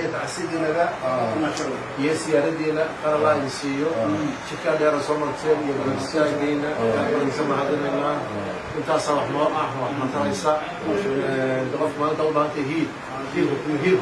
tacsidiinaga iyo siyaaradiina qar allah idin siiyo jidkaa dheera soo marteen iyo barnaamijkaagiina aadbadanisa mahadinaynaa intaasaa wax noo ah wax mataraysa qof maanta u baahantay hiil hiilka hiilka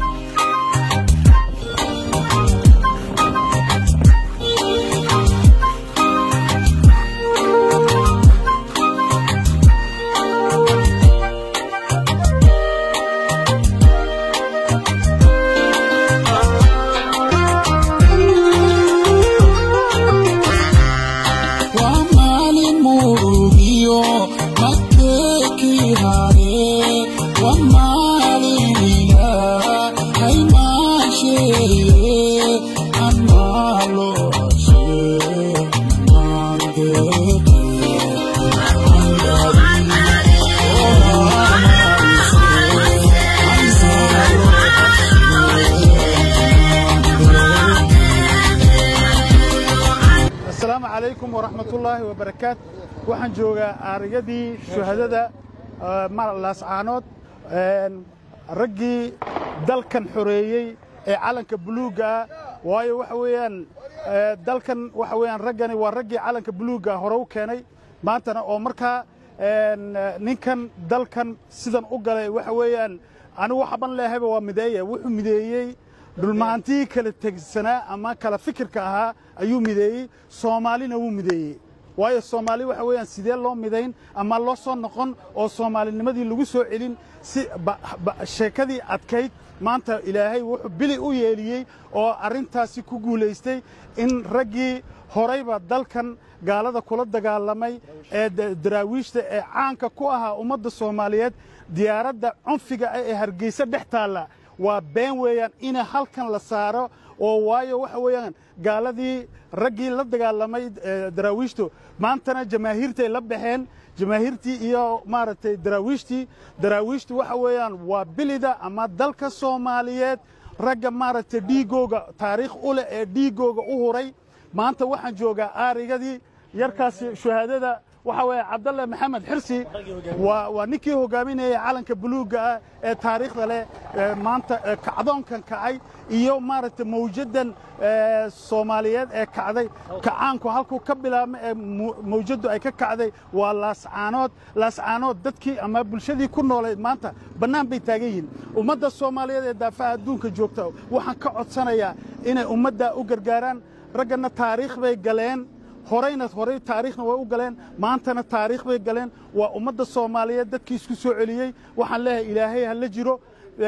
asalaamu calaykum waraxmatullaahi wabarakaat waxaan joogaa aarigadii shuhadada laascaanood raggii dalkan xoreeyey ee calanka buluugga ah waayo waxa weeyaan dalkan waxa weeyaan raggani waa raggii calanka buluugga hore u keenay maantana oo markaa ninkan dalkan sidan u galay waxa weeyaan anigu waxaban leehayba waa mideeye wuxuu mideeyey dhulmahantii kala tegsanaa ama kala fikirka ahaa ayuu mideeyey soomaalina wuu mideeyey waayo soomaali waxa weeyaan sidee loo midayn ama loo soo noqon oo soomaalinimadii lagu soo celin si sheekadii adkayd maanta ilaahay wuxuu bili u yeeliyey oo arrintaasi ku guulaystay in raggii horayba dalkan gaalada kula dagaalamay ee daraawiishta ee caanka ku ahaa ummadda soomaaliyeed diyaaradda cunfiga ah ee hargeysa dhex taalla waa been weeyaan ina halkan la saaro oo waayo waxa weeyaan gaaladii raggii la dagaalamay daraawiishtu maantana jamaahiirtay la baxeen jamaahiirtii iyo maaragtay daraawiishtii daraawiishtu waxa weeyaan waa bilida ama dalka soomaaliyeed ragga maaragtay dhiigooga taariikh u leh ee dhiigooga u huray maanta waxaan joogaa aarigadii yarkaasi shuhaadada waxa weeye cabdalle maxamed xirsi waa waa ninkii hogaaminayay calanka buluugga ah ee taariikhda leh maanta kacdoonkan kacay iyo maaragtay mawjaddan soomaaliyeed ee kacday kacaanku halkuu ka bilaabmay ee mawjaddu ay ka kacday waa laascaanood laascaanood dadkii ama bulshadii ku noolayd maanta bannaan bay taagan yihiin ummadda soomaaliyeed ee daafaha adduunka joogta waxaan ka codsanayaa inay ummaddaa u gargaaraan ragganna taariikh bay galeen horayna horay taariikhna way u galeen maantana taariikh bay galeen waa ummadda soomaaliyeed dadkii isku soo celiyey waxaan leeyahay ilaahay ha la jiro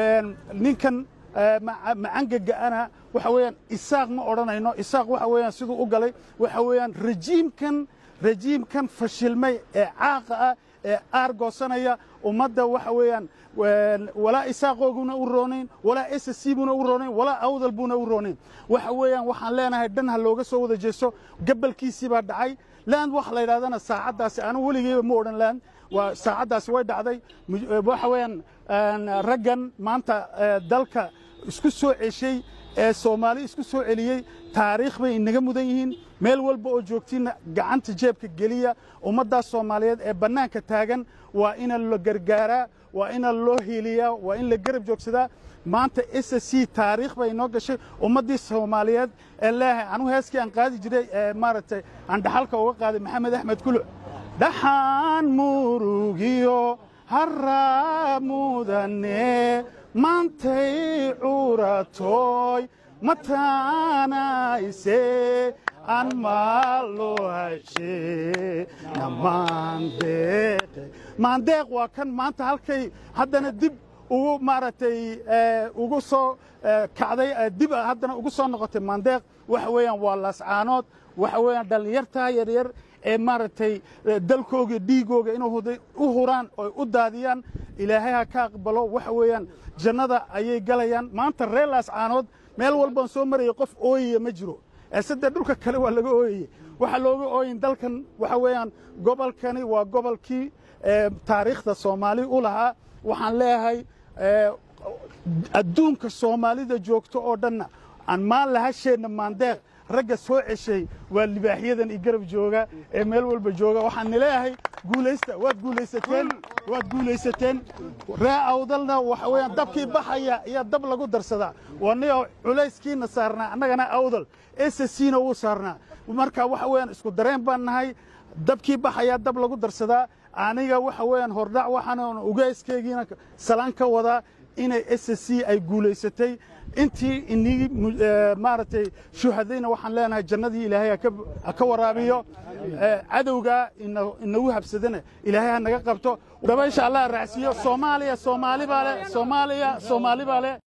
ninkan macangaga'ana waxa weeyaan isaaq ma odhanayno isaaq waxa weeyaan siduu u galay waxa weeyaan rajiimkan rajiimkan fashilmay ee caaqa ah ee aargoosanaya ummadda waxa weeyaan walaa isaaqooguna u roonayn walaa s c buna u roonayn walaa awdal buna u roonayn waxa weeyaan waxaan leenahay dhan ha looga soo wada jeesto gabalkiisii baa dhacay land wax la yidhahdana saacaddaasi anigu weligeyba ma odhan land waa saacaddaasi way dhacday waxa weeyaan raggan maanta dalka isku soo ceshay ee soomaali isku soo celiyey taariikh bay inaga mudan yihiin meel walba oo joogtiinna gacanta jeebka geliya ummaddaas soomaaliyeed ee bannaanka taagan waa ina la gargaaraa waa ina loo hiiliyaa waa in la garab joogsadaa maanta s c taariikh bay inoo gashay ummaddii soomaaliyeed ee leehay anugu heeskii aan qaadi jiray ee maaragtay aan dhaxalka uga qaaday maxamed axmed kuluc dhaxaan murugiyo harraa mudane maantay curatooy mataanayse aan maalo hashe namaandeeqe maandeeq waa kan maanta halkay haddana dib ugu maaragtay ugu soo kacday dib haddana ugu soo noqotay maandeeq waxa weeyaan waa laascaanood waxa weeyaan dhallinyartaa yaryar ee maaragtay dalkooga dhiigooga inay u huraan oy u daadiyaan ilaahay ha ka aqbalo waxa weeyaan jannada ayay galayaan maanta reer laascaanood meel walbaan soo marayay qof ooyaya ma jiro eesadee dhulka kale waa laga ooyeye waxaa looga ooyin dalkan waxa weeyaan gobolkani waa gobolkii taariikhda soomaali u lahaa waxaan leeyahay adduunka soomaalida joogto oo dhanna aan maan lahasheenna maandeeq ragga soo ceshay waa libaaxyadan i garab jooga ee meel walba jooga waxaan nileeyahay guulaysta waad guulaysateen waad guulaysateen ree awdalna waxa weeyaan dabkii baxaya iyo dab lagu darsadaa wanio culayskiina saarnaa annagana awdal sscna wuu saarnaa marka waxa weeyaan isku dareen baan nahay dabkii baxayaa dab lagu darsadaa aniga waxa weeyaan hordhac waxaan ugeyskeygiina salaan ka wadaa inay ssc ay guulaysatay intii inii maaragtay shuhadayna waxaan leenahay jannadii ilaahay ha ka waraabiyo cadowgaa inagu habsadana ilaahay ha naga qabto dabaysha allah raacsiiyo soomaaliya soomaali baa leh soomaaliya soomaali baa leh